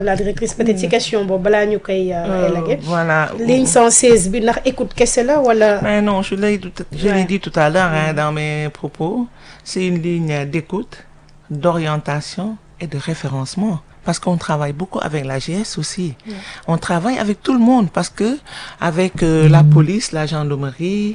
la directrice peut-être ci question boobu balaa ñu koy élaguer voilà ligne 116 bi ndax écoute kese la wala mais non je l'ai tout- je l'ai Ouais. dit tout à l'heure hein, dans mes propos c'est une ligne d'écoute d'orientation et de référencement parce qu'on travaille beaucoup avec la GS aussi on travaille avec tout le monde parce que avec euh, la police la gendarmerie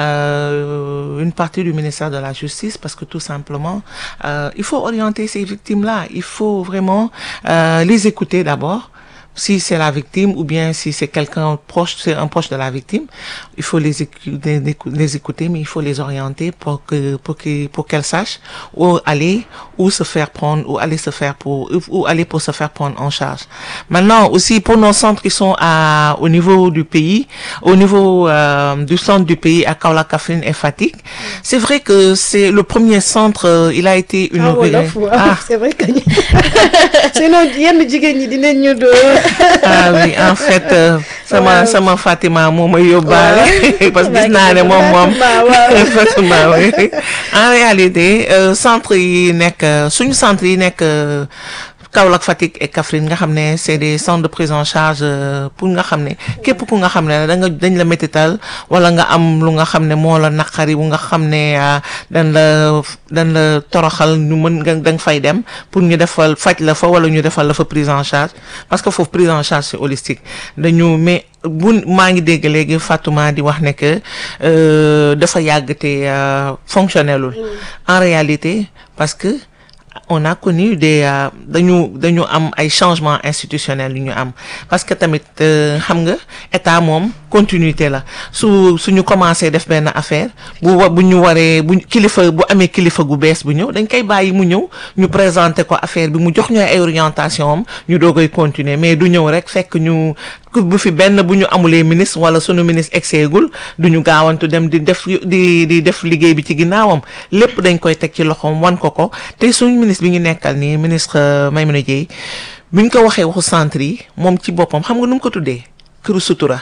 euh, une partie du ministère de la justice parce que tout simplement euh, il faut orienter ces victimes là il faut vraiment euh, les écouter d'abord si c'est la victime ou bien si c'est quelqu'un proche, c'est un proche de la victime, il faut les, écu- les, écou- les écouter, mais il faut les orienter pour que, pour que, pour qu'elles sachent où aller, où se faire prendre, où aller se faire pour, où aller pour se faire prendre en charge. Maintenant, aussi, pour nos centres qui sont à, au niveau du pays, au niveau, euh, du centre du pays à Kaolack, Kaffrine et Fatick, c'est vrai que c'est le premier centre, euh, il a été ah inauguré. wolof waaw Ah. c'est vrai que ñu sinon yenn jigéen ñi dinañ ñu doo ah oui en fait euh, sama Waaw. sama Fatima moo ma yóbbaale parce que gis naa ne moom moom Fatima, waaw. Fatima oui en réalité euh, centre yi nekk euh, suñu centre yi nekk euh, Kaolack Fatick et Kaffrine nga xam ne c'est des centres de prise en charge euh, pour nga xam ne képp ku nga xam ne da nga dañ la métital wala nga am lu nga xam ne moo la naqari bu nga xam ne euh, dañ la dañ la toroxal ñu mën nga da nga fay dem pour ñu defal faj la fa wala ñu defal la fa prise en charge parce que foofu prise en charge c'est holistique dañu mais bu maa ngi dégg léegi Fatouma di wax ne que euh, dafa yàgg te euh, fonctionnelul en réalité parce que on a connu des euh, dañu dañu am ay changements institutionnels yu ñu am parce que tamit euh, xam nga état moom continuité la su suñu commencé def benn affaire bu wa bu ñu waree bu kilifa bu amee kilifa gu bees bu ñëw dañ koy bàyyi mu ñëw ñu présenter ko affaire bi mu jox ñu ay orientation am ñu doogay continuer mais du ñëw rek fekk ñu ku bu fi benn bu ñu amulee ministre wala sunu ministre exeegul du ñu gaawantu dem di def di di def liggéey bi ci ginnaawam lépp dañ koy teg ci loxoom wan ko ko te suñu ministre bi ñu nekkal nii ministre euh, Maimouna Dièye bi ñu ko waxee waxu centre yi moom ci boppam xam nga nu mu ko tuddee këru sutura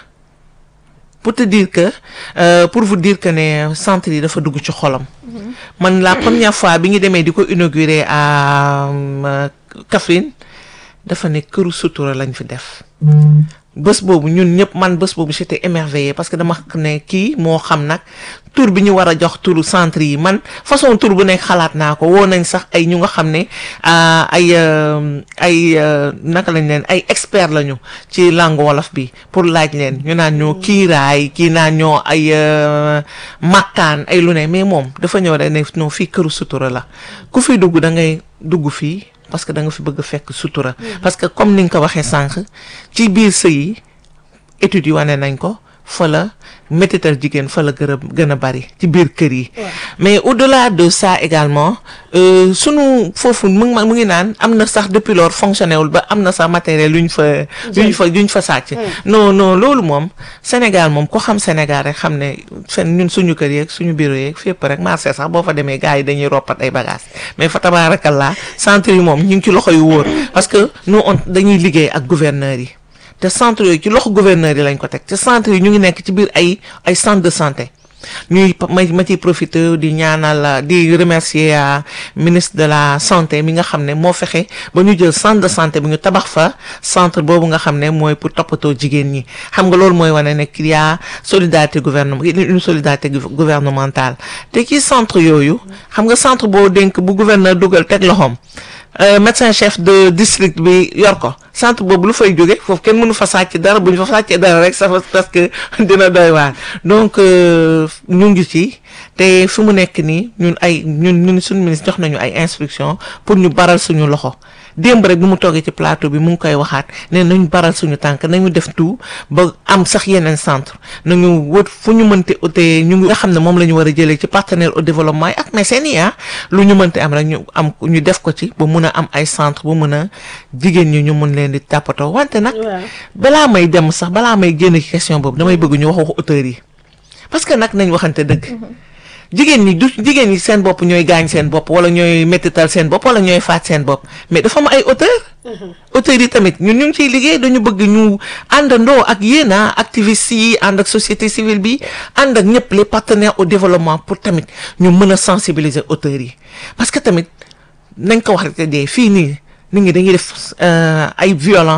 pour te dire que euh, pour vous dire que ne centre yi dafa dugg ci xolam man la première fois bi ñu demee di ko inaugurer à euh, Kaffrine dafa ne këru sutura lañ fi def bés boobu ñun ñëpp man bés boobu j'étais émerveillée parce que dama xam ne kii moo xam nag tur bi ñu war a jox turu centre yi man façon tur bu nekk xalaat naa ko woo nañ sax ay ñu nga xam ne ah, ay euh, ay euh, naka lañ leen ay experts lañu ci langue wolof bi pour laaj leen ñu naan ñoo kiiraay kii naan ñoo ay euh, makkaan ay lu ne mais moom dafa ñëw rek ne non fii këru sutura la ku fi dugg da ngay dugg fii parce que da nga fi bëgg a fekk sutura parce que comme ni nga ko waxee sànq ci biir sëy yi études yi wane nañ ko fa la métital jigéen fa la gën a gën a bari ci biir kër yi mais au-delà de ça également euh, sunu foofu mu ngi ma- mu ngi naan am na sax depuis lors fonctionné wul ba am na sax matériel yu ñu fa yu ñu fa yu ñu fa sàcc non non loolu moom Sénégal moom ko xam Sénégal rek xam ne fen ñun suñu kër yeeg suñu bureau yeeg fépp rek marché sax boo fa demee gars yi dañuy roppat ay bagages mais fa tabarakallah centre yi moom ñu ngi ci loxo yu wóor parce que nous on dañuy liggéey ak gouverneurs yi te centre yooyu ci loxo gouverneur yi lañ ko teg te centre yi ñu ngi nekk ci biir ay ay centre de santé ñuy ma ma ciy profité di ñaanal di remercier euh, ministre de la santé mi nga xam ne moo fexe ba ñu jël centre de santé bi ñu tabax fa centre boobu nga xam ne mooy pour toppatoo jigéen ñi xam nga loolu mooy wane ne qu'il y a solidarité gouvernement une solidarité gou- gouvernementale te ci centre yooyu xam nga centre boo dénk bu gouverneur dugal teg loxoom euh, médecin chef de district bi yor ko centre boobu lu fay jóge foofu kenn mënu fa sàcc dara bu ñu fa sàccee dara rek ça va parce que dina doy waar donc euh, ñu ngi ci te fi mu nekk nii ñun ay ñun ñun suñu ministre jox nañu ay instructions pour ñu baral suñu loxo démb rek bi mu toogee ci plateau bi mu ngi koy waxaat ne nañu baral suñu tànk nañu def tout ba am sax yeneen centre nañu wët fu ñu mënti ute ñu ngi nga xam ne moom la ñu war a jëlee ci partenaire au développement yi ak mécènes yi ah lu ñu mënti am rek ñu am ñu def ko ci ba mun a am ay centre bu mun a jigéen ñi ñu mun leen di tàppatoo wante nag waaw balaa may dem sax balaa may génn ci question boobu damay bëgg ñu wax waxu auteurs yi parce que nag nañ waxante dëgg jigéen ñi du jigéen ñi seen bopp ñooy gaañ seen bopp wala ñooy mettital seen bopp wala ñooy faat seen bopp mais dafa am ay auteurs auteurs yi tamit ñun ñu ngi ciy liggéey dañu bëgg ñu àndandoo ak yéen a activistes yi ànd ak société civile bi ànd ak ñëpp les partenaires au développement pour tamit ñu mën a sensibiliser auteurs yi parce que tamit nañ ko wax rek dee fii nii nit ñi dañuy def euh, ay violence